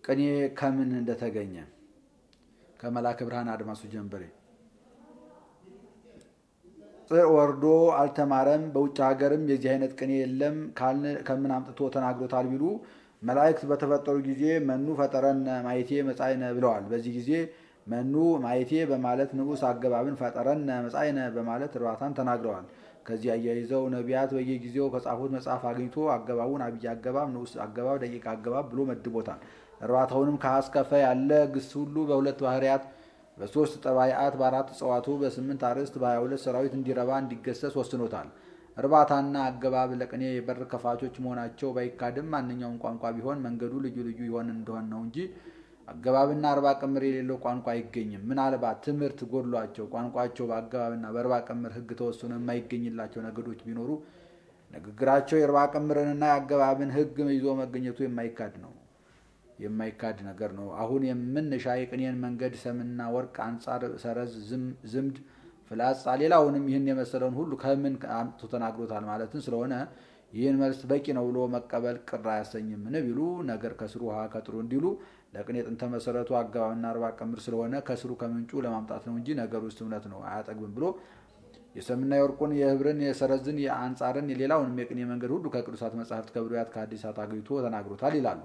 ቅኔ ከምን እንደተገኘ ከመላከ ብርሃን አድማሱ ጀንበሬ ጽር ወርዶ አልተማረም። በውጭ ሀገርም የዚህ አይነት ቅኔ የለም ከምን አምጥቶ ተናግሮታል ቢሉ መላእክት በተፈጠሩ ጊዜ መኑ ፈጠረነ ማየቴ መጻይነ ብለዋል። በዚህ ጊዜ መኑ ማየቴ በማለት ንዑስ አገባብን ፈጠረነ መጻይነ በማለት እርባታን ተናግረዋል። ከዚህ አያይዘው ነቢያት በየጊዜው ከጻፉት መጽሐፍ አግኝቶ አገባቡን አብይ አገባብ፣ ንዑስ አገባብ፣ ደቂቅ አገባብ ብሎ መድቦታል። እርባታውንም ከአስከፈ ያለ ግስ ሁሉ በሁለት ባህርያት በሶስት ጠባይአት በአራት እጽዋቱ በስምንት አርዕስት በሀያ ሁለት ሰራዊት እንዲረባ እንዲገሰስ ወስኖታል። እርባታና አገባብ ለቅኔ የበር ከፋቾች መሆናቸው ባይካድም ማንኛውም ቋንቋ ቢሆን መንገዱ ልዩ ልዩ ይሆን እንደሆን ነው እንጂ አገባብና አርባ ቅምር የሌለው ቋንቋ አይገኝም። ምናልባት ትምህርት ጎድሏቸው ቋንቋቸው በአገባብና በአርባ ቅምር ሕግ ተወስኖ የማይገኝላቸው ነገዶች ቢኖሩ ንግግራቸው የአርባ ቅምርንና የአገባብን ሕግ ይዞ መገኘቱ የማይካድ ነው የማይካድ ነገር ነው። አሁን የምንሻ የቅኔን መንገድ ሰምና ወርቅ፣ አንጻር፣ ሰረዝ፣ ዝምድ፣ ፍላጻ ሌላውንም ይህን የመሰለውን ሁሉ ከምን አምጥቶ ተናግሮታል ማለትን ስለሆነ ይህን መልስ በቂ ነው ብሎ መቀበል ቅር አያሰኝምን ቢሉ ነገር ከስሩ ውሃ ከጥሩ እንዲሉ ለቅኔ ጥንተ መሰረቱ አገባብና አርባ ቅምር ስለሆነ ከስሩ ከምንጩ ለማምጣት ነው እንጂ ነገር ውስጥ እምነት ነው አያጠግብም ብሎ የሰምና የወርቁን የህብርን የሰረዝን የአንጻርን የሌላውንም የቅኔ መንገድ ሁሉ ከቅዱሳት መጻሕፍት ከብሉያት ከሐዲሳት አግኝቶ ተናግሮታል ይላሉ።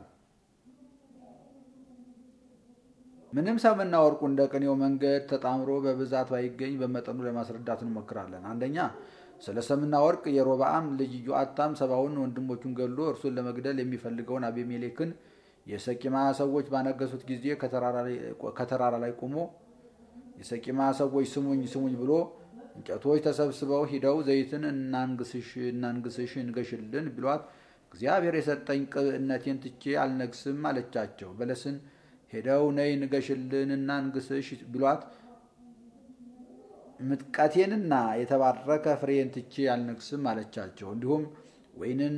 ምንም ሰምና ወርቁ እንደ ቅኔው መንገድ ተጣምሮ በብዛት ባይገኝ በመጠኑ ለማስረዳት እንሞክራለን። አንደኛ ስለ ሰምና ወርቅ የሮብዓም ልጅ ኢዮአታም ሰባውን ወንድሞቹን ገሎ እርሱን ለመግደል የሚፈልገውን አቤሜሌክን የሰቂማ ሰዎች ባነገሱት ጊዜ ከተራራ ላይ ቆሞ የሰቂማ ሰዎች ስሙኝ ስሙኝ ብሎ እንጨቶች ተሰብስበው ሂደው ዘይትን እናንግስሽ እናንግስሽ እንገሽልን ቢሏት እግዚአብሔር የሰጠኝ ቅብእነቴን ትቼ አልነግስም አለቻቸው። በለስን ሄደው ነይ ንገሽልን እና እንግስሽ ቢሏት ምጥቀቴንና የተባረከ ፍሬን ትቼ አልነግስም አለቻቸው። እንዲሁም ወይንን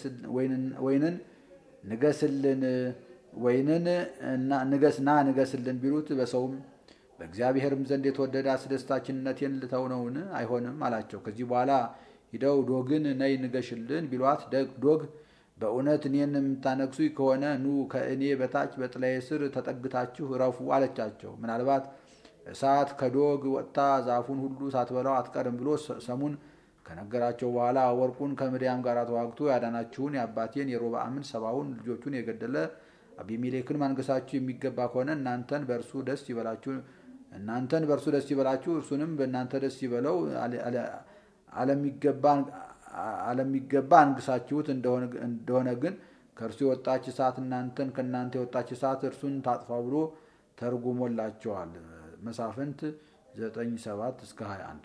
ንገስልን ወይንን ንገስና ንገስልን ቢሉት በሰውም በእግዚአብሔርም ዘንድ የተወደደ አስደስታችነቴን ልተው ነውን? አይሆንም አላቸው። ከዚህ በኋላ ሂደው ዶግን ነይ ንገሽልን ቢሏት ዶግ በእውነት እኔን የምታነግሱ ከሆነ ኑ ከእኔ በታች በጥላዬ ስር ተጠግታችሁ እረፉ አለቻቸው። ምናልባት እሳት ከዶግ ወጥታ ዛፉን ሁሉ ሳትበላው አትቀርም ብሎ ሰሙን ከነገራቸው በኋላ ወርቁን ከምድያም ጋር ተዋግቶ ያዳናችሁን የአባቴን የሮብዓምን ሰባውን ልጆቹን የገደለ አቢሜሌክን ማንገሳችሁ የሚገባ ከሆነ እናንተን በእርሱ ደስ ይበላችሁ እናንተን በእርሱ ደስ ይበላችሁ እርሱንም በእናንተ ደስ ይበለው አለሚገባ አንግሳችሁት እንደሆነ ግን ከእርሱ የወጣች እሳት እናንተን ከእናንተ የወጣች እሳት እርሱን ታጥፋ ብሎ ተርጉሞላቸዋል። መሳፍንት 9፥7 እስከ 21።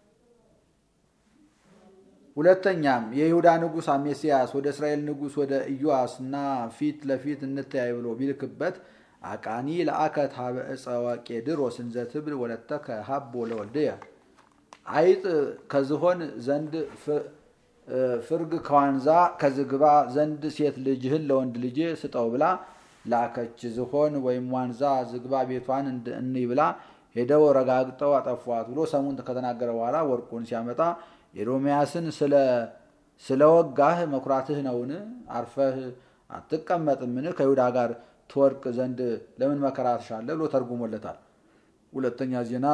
ሁለተኛም የይሁዳ ንጉሥ አሜስያስ ወደ እስራኤል ንጉሥ ወደ ኢዮአስ እና ፊት ለፊት እንተያይ ብሎ ቢልክበት አቃኒ ለአከት ሀበ ዕፀ ወቄድሮስ እንዘ ትብል ወለተከ ሀቦ ለወልድየ አይጥ ከዝሆን ዘንድ ፍርግ ከዋንዛ ከዝግባ ዘንድ ሴት ልጅህን ለወንድ ልጄ ስጠው ብላ ላከች። ዝሆን ወይም ዋንዛ ዝግባ ቤቷን እንይ ብላ ሄደው ረጋግጠው አጠፏት ብሎ ሰሙን ከተናገረ በኋላ ወርቁን ሲያመጣ ኤዶምያስን ስለ ወጋህ መኩራትህ ነውን? አርፈህ አትቀመጥምን? ከይሁዳ ጋር ትወርቅ ዘንድ ለምን መከራ ትሻለህ? ብሎ ተርጉሞለታል። ሁለተኛ ዜና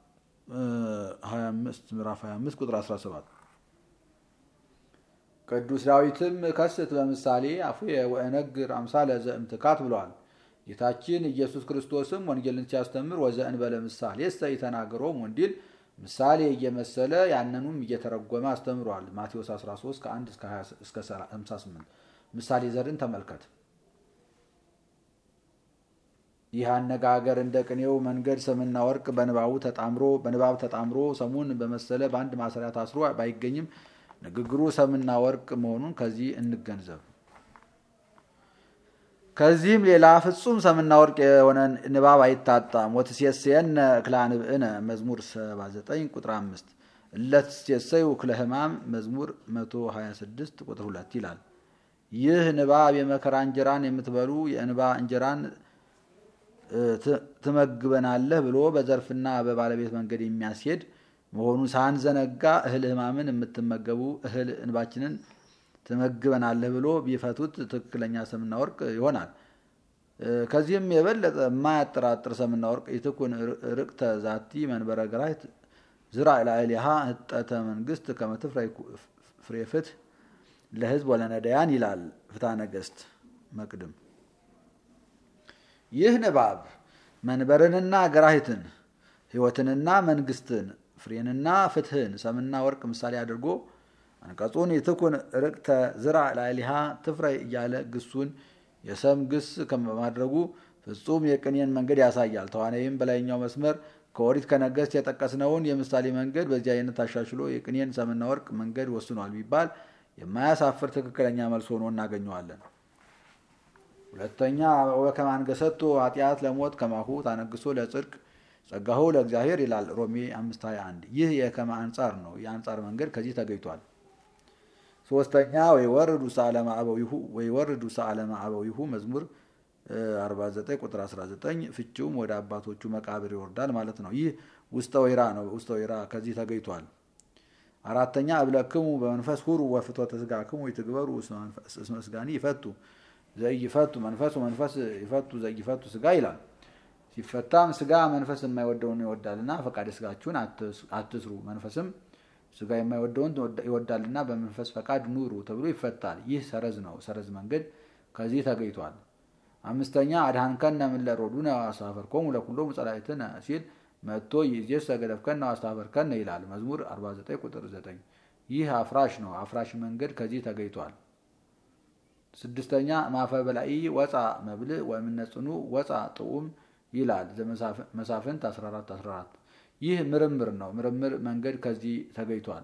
25 ምዕራፍ 25 ቁጥር 17 ቅዱስ ዳዊትም ከስት በምሳሌ አፉየ ወእነግር አምሳለ ዘእምትካት ብለዋል። ጌታችን ኢየሱስ ክርስቶስም ወንጌልን ሲያስተምር ወዘእንበለ ምሳሌ እሰ ይተናገሮም ወንዲል ምሳሌ እየመሰለ ያንኑም እየተረጎመ አስተምሯል። ማቴዎስ 13 ከ1 እስከ 58 ምሳሌ ዘርን ተመልከት። ይህ አነጋገር እንደ ቅኔው መንገድ ሰምና ወርቅ በንባቡ ተጣምሮ በንባብ ተጣምሮ ሰሙን በመሰለ በአንድ ማሰሪያ ታስሮ ባይገኝም ንግግሩ ሰምና ወርቅ መሆኑን ከዚህ እንገንዘብ። ከዚህም ሌላ ፍጹም ሰምና ወርቅ የሆነ ንባብ አይታጣም። ወትሴሰየነ እክለ አንብዕነ መዝሙር 79 ቁጥር 5 እለትሴሰዩ እክለ ሕማም መዝሙር 126 ቁጥር 2 ይላል። ይህ ንባብ የመከራ እንጀራን የምትበሉ የእንባ እንጀራን ትመግበናለህ ብሎ በዘርፍና በባለቤት መንገድ የሚያስሄድ መሆኑን ሳንዘነጋ እህል ሕማምን የምትመገቡ እህል እንባችንን ትመግበናለህ ብሎ ቢፈቱት ትክክለኛ ሰምና ወርቅ ይሆናል። ከዚህም የበለጠ የማያጠራጥር ሰምና ወርቅ ይትኩን ርቅተ ዛቲ መንበረ ግራይት ዝራ ላዕሌሃ ህጠተ መንግስት ከመትፍራይ ፍሬ ፍትህ ለህዝብ ወለነዳያን ይላል ፍትሐ ነገሥት መቅድም። ይህ ንባብ መንበርንና ገራሂትን ህይወትንና መንግስትን ፍሬንና ፍትህን ሰምና ወርቅ ምሳሌ አድርጎ አንቀጹን የትኩን ርቅተ ዝራ ላዕሌሃ ትፍራይ እያለ ግሱን የሰም ግስ ከማድረጉ ፍጹም የቅኔን መንገድ ያሳያል። ተዋናይም በላይኛው መስመር ከኦሪት ከነገሥት የጠቀስነውን የምሳሌ መንገድ በዚህ አይነት አሻሽሎ የቅኔን ሰምና ወርቅ መንገድ ወስኗል ቢባል የማያሳፍር ትክክለኛ መልስ ሆኖ እናገኘዋለን። ሁለተኛ ወበከመ አንገሰቶ ኃጢአት ለሞት ከማሁ ታነግሶ ለጽድቅ ጸጋሁ ለእግዚአብሔር ይላል ሮሜ 521 ይህ የከመ አንጻር ነው። የአንጻር መንገድ ከዚህ ተገኝቷል። ሶስተኛ ወይወርድ ውስተ ዓለመ አበዊሁ ወይወርድ ውስተ ዓለመ አበዊሁ መዝሙር 49 ቁጥር 19 ፍቺውም ወደ አባቶቹ መቃብር ይወርዳል ማለት ነው። ይህ ውስተ ወይራ ነው። ውስተ ወይራ ከዚህ ተገኝቷል። አራተኛ እብለክሙ በመንፈስ ሁሩ ወፍትወተ ሥጋክሙ ይትግበሩ እስመ ሥጋኒ ይፈቱ ዘይፈቱ መንፈሱ መንፈስ ይፈቱ ዘይፈቱ ሥጋ ይላል። ሲፈታም ሥጋ መንፈስ የማይወደውን ይወዳልና ፈቃደ ሥጋችሁን አትስሩ፣ መንፈስም ሥጋ የማይወደውን ይወዳልና በመንፈስ ፈቃድ ኑሩ ተብሎ ይፈታል። ይህ ሰረዝ ነው። ሰረዝ መንገድ ከዚህ ተገኝቷል። አምስተኛ አድኃንከነ እምእለ ሮዱነ አስተኀፈርኮሙ ለኵሎሙ ጸላእትነ ሲል መጥቶ ይእዜሰ ገደፍከነ አስተኀፈርከነ ይላል መዝሙር 49 ቁጥር 9 ይህ አፍራሽ ነው። አፍራሽ መንገድ ከዚህ ተገኝቷል። ስድስተኛ ማፈ በላኢ ወፃ መብልዕ ወእምነ ጽኑ ወፃ ጥዑም ይላል መሳፍንት 14 14 ይህ ምርምር ነው። ምርምር መንገድ ከዚህ ተገኝቷል።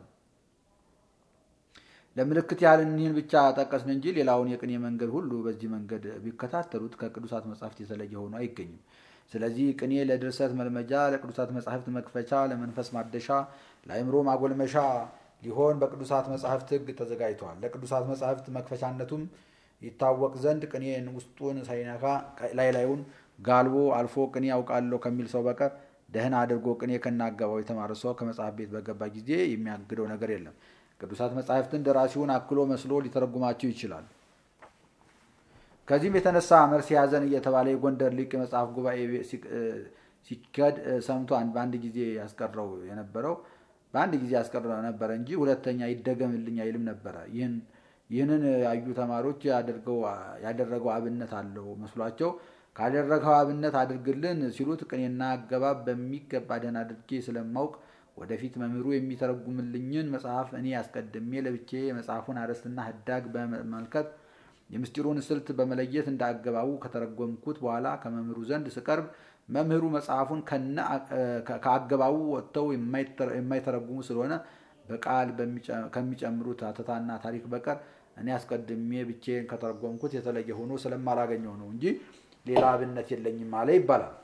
ለምልክት ያህል እኒህን ብቻ ጠቀስን እንጂ ሌላውን የቅኔ መንገድ ሁሉ በዚህ መንገድ ቢከታተሉት ከቅዱሳት መጻሕፍት የተለየ ሆኖ አይገኝም። ስለዚህ ቅኔ ለድርሰት መልመጃ፣ ለቅዱሳት መጻሕፍት መክፈቻ፣ ለመንፈስ ማደሻ፣ ለአእምሮ ማጎልመሻ ሊሆን በቅዱሳት መጻሕፍት ሕግ ተዘጋጅቷል። ለቅዱሳት መጻሕፍት መክፈቻነቱም ይታወቅ ዘንድ ቅኔን ውስጡን ሳይነካ ላይ ላዩን ጋልቦ አልፎ ቅኔ ያውቃለሁ ከሚል ሰው በቀር ደህና አድርጎ ቅኔ ከናገባው የተማረ ሰው ከመጽሐፍ ቤት በገባ ጊዜ የሚያግደው ነገር የለም። ቅዱሳት መጻሕፍትን ደራሲውን አክሎ መስሎ ሊተረጉማቸው ይችላል። ከዚህም የተነሳ መርስ ያዘን እየተባለ የጎንደር ሊቅ የመጽሐፍ ጉባኤ ሲከድ ሰምቶ በአንድ ጊዜ ያስቀረው የነበረው በአንድ ጊዜ ያስቀረው ነበረ እንጂ ሁለተኛ ይደገምልኝ አይልም ነበረ። ይህንን ያዩ ተማሪዎች ያደረገው አብነት አለው መስሏቸው ካደረገው አብነት አድርግልን ሲሉት ቅኔና አገባብ በሚገባ ደህና አድርጌ ስለማውቅ ወደፊት መምህሩ የሚተረጉምልኝን መጽሐፍ እኔ አስቀድሜ ለብቼ የመጽሐፉን አርዕስትና ህዳግ በመመልከት የምስጢሩን ስልት በመለየት እንደ አገባቡ ከተረጎምኩት በኋላ ከመምህሩ ዘንድ ስቀርብ መምህሩ መጽሐፉን ከአገባቡ ወጥተው የማይተረጉሙ ስለሆነ በቃል ከሚጨምሩት አተታና ታሪክ በቀር እኔ አስቀድሜ ብቼን ከተረጎምኩት የተለየ ሆኖ ስለማላገኘው ነው እንጂ ሌላ አብነት የለኝም አለ ይባላል።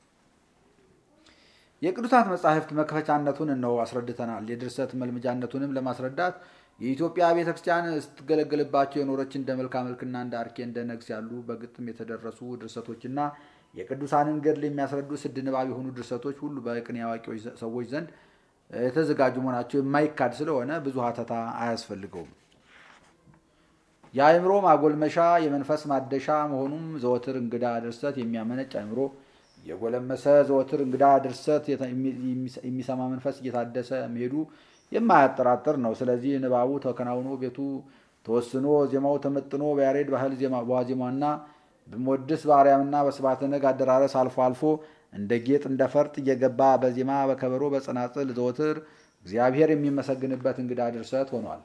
የቅዱሳት መጻሕፍት መክፈቻነቱን እነሆ አስረድተናል። የድርሰት መልምጃነቱንም ለማስረዳት የኢትዮጵያ ቤተ ክርስቲያን ስትገለገልባቸው የኖረች እንደ መልካ መልክና እንደ አርኬ እንደ ነግስ ያሉ በግጥም የተደረሱ ድርሰቶችና የቅዱሳንን ገድል የሚያስረዱ ስድ ንባብ የሆኑ ድርሰቶች ሁሉ በቅኔ አዋቂዎች ሰዎች ዘንድ የተዘጋጁ መሆናቸው የማይካድ ስለሆነ ብዙ ሀተታ አያስፈልገውም። የአእምሮ ማጎልመሻ የመንፈስ ማደሻ መሆኑም ዘወትር እንግዳ ድርሰት የሚያመነጭ አእምሮ የጎለመሰ ዘወትር እንግዳ ድርሰት የሚሰማ መንፈስ እየታደሰ መሄዱ የማያጠራጥር ነው። ስለዚህ ንባቡ ተከናውኖ ቤቱ ተወስኖ ዜማው ተመጥኖ በያሬድ ባህል በዋዜማና በሞድስ በአርያምና በስብሐተ ነግ አደራረስ አልፎ አልፎ እንደ ጌጥ እንደ ፈርጥ እየገባ በዜማ በከበሮ በጸናጽል ዘወትር እግዚአብሔር የሚመሰግንበት እንግዳ ድርሰት ሆኗል።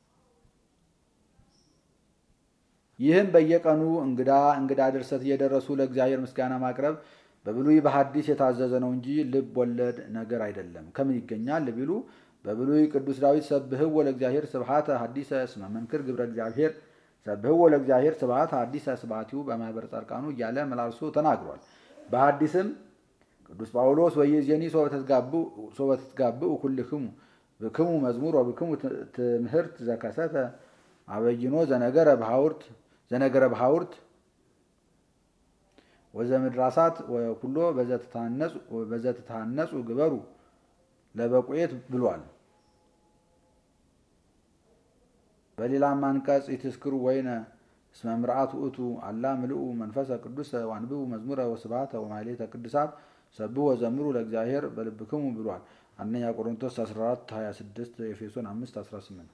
ይህም በየቀኑ እንግዳ እንግዳ ድርሰት እየደረሱ ለእግዚአብሔር ምስጋና ማቅረብ በብሉይ በሐዲስ የታዘዘ ነው እንጂ ልብ ወለድ ነገር አይደለም። ከምን ይገኛል ቢሉ በብሉይ ቅዱስ ዳዊት ሰብህዎ ለእግዚአብሔር ስብሐተ ሐዲሰ እስመ መንክር ግብረ እግዚአብሔር ሰብህዎ ለእግዚአብሔር ስብሐተ ሐዲሰ ስብሐቲሁ በማኅበረ ጻድቃኑ እያለ መላልሶ ተናግሯል። በሐዲስም ቅዱስ ጳውሎስ ወይእዜኒ ሶበ ትትጋብኡ ኩልክሙ ብክሙ መዝሙር ወብክሙ ትምህርት ዘከሰተ አበይኖ ዘነገረ በሐውርት ዘነገረ በሐውርት ወዘምድራሳት ወኩሎ በዘትታነጹ ግበሩ ለበቁኤት ብሏል። በሌላም አንቀጽ ይትስክሩ ወይነ እስመ ምርአት ውእቱ አላ ምልኡ መንፈሰ ቅዱስ ዋንብቡ መዝሙረ ወስብሐተ ወማሕሌተ ቅዱሳት ሰብሑ ወዘምሩ ለእግዚአብሔር በልብክሙ ብሏል። አንደኛ ቆሮንቶስ 14 26 ኤፌሶን 5 18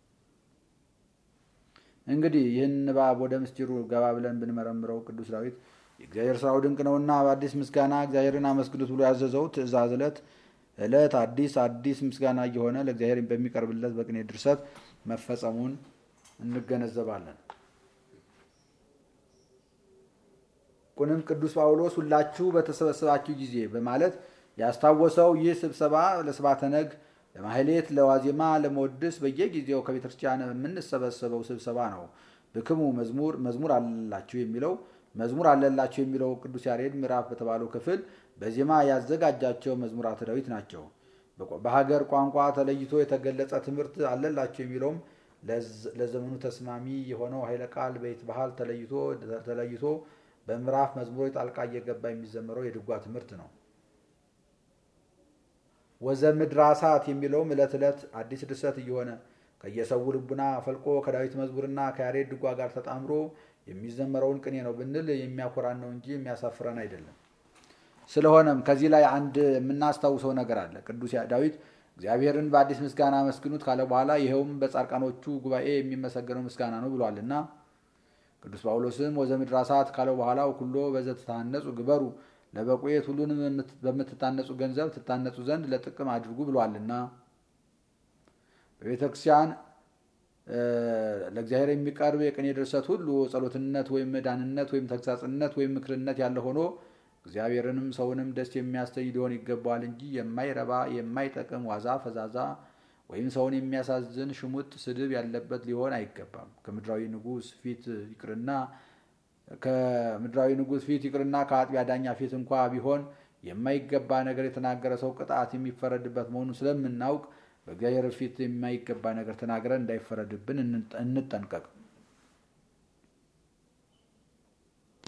እንግዲህ ይህን ንባብ ወደ ምስጢሩ ገባ ብለን ብንመረምረው ቅዱስ ዳዊት የእግዚአብሔር ስራው ድንቅ ነውና በአዲስ ምስጋና እግዚአብሔርን አመስግኑት ብሎ ያዘዘው ትእዛዝ ዕለት ዕለት አዲስ አዲስ ምስጋና እየሆነ ለእግዚአብሔር በሚቀርብለት በቅኔ ድርሰት መፈጸሙን እንገነዘባለን። ቁንም ቅዱስ ጳውሎስ ሁላችሁ በተሰበሰባችሁ ጊዜ በማለት ያስታወሰው ይህ ስብሰባ ለስብሐተ ነግ፣ ለማሕሌት፣ ለዋዜማ፣ ለመወድስ በየጊዜው ከቤተክርስቲያን የምንሰበሰበው ስብሰባ ነው። ብክሙ መዝሙር መዝሙር አለላችሁ የሚለው መዝሙር አለላቸው የሚለው ቅዱስ ያሬድ ምዕራፍ በተባለው ክፍል በዜማ ያዘጋጃቸው መዝሙራተ ዳዊት ናቸው። በሀገር ቋንቋ ተለይቶ የተገለጸ ትምህርት አለላቸው የሚለውም ለዘመኑ ተስማሚ የሆነው ኃይለ ቃል በይት ባህል ተለይቶ ተለይቶ በምዕራፍ መዝሙሮች ጣልቃ እየገባ የሚዘመረው የድጓ ትምህርት ነው። ወዘምድራሳት የሚለውም ዕለት ዕለት አዲስ ድርሰት እየሆነ ከየሰው ልቡና ፈልቆ ከዳዊት መዝሙርና ከያሬድ ድጓ ጋር ተጣምሮ የሚዘመረውን ቅኔ ነው ብንል የሚያኮራን ነው እንጂ የሚያሳፍረን አይደለም። ስለሆነም ከዚህ ላይ አንድ የምናስታውሰው ነገር አለ። ቅዱስ ዳዊት እግዚአብሔርን በአዲስ ምስጋና አመስግኑት ካለ በኋላ ይኸውም በጻድቃኖቹ ጉባኤ የሚመሰገነው ምስጋና ነው ብሏልና ቅዱስ ጳውሎስም ወዘምድራሳት ካለው በኋላ ኩሎ በዘትታነጹ ግበሩ ለበቁየት ሁሉንም በምትታነጹ ገንዘብ ትታነጹ ዘንድ ለጥቅም አድርጉ ብሏልና በቤተ ክርስቲያን ለእግዚአብሔር የሚቀርብ የቅኔ ድርሰት ሁሉ ጸሎትነት ወይም መዳንነት ወይም ተግሳጽነት ወይም ምክርነት ያለ ሆኖ እግዚአብሔርንም ሰውንም ደስ የሚያሰኝ ሊሆን ይገባዋል እንጂ የማይረባ የማይጠቅም ዋዛ ፈዛዛ ወይም ሰውን የሚያሳዝን ሽሙጥ ስድብ ያለበት ሊሆን አይገባም። ከምድራዊ ንጉሥ ፊት ይቅርና ከምድራዊ ንጉሥ ፊት ይቅርና ከአጥቢያ ዳኛ ፊት እንኳ ቢሆን የማይገባ ነገር የተናገረ ሰው ቅጣት የሚፈረድበት መሆኑን ስለምናውቅ በእግዚአብሔር ፊት የማይገባ ነገር ተናግረን እንዳይፈረድብን እንጠንቀቅ።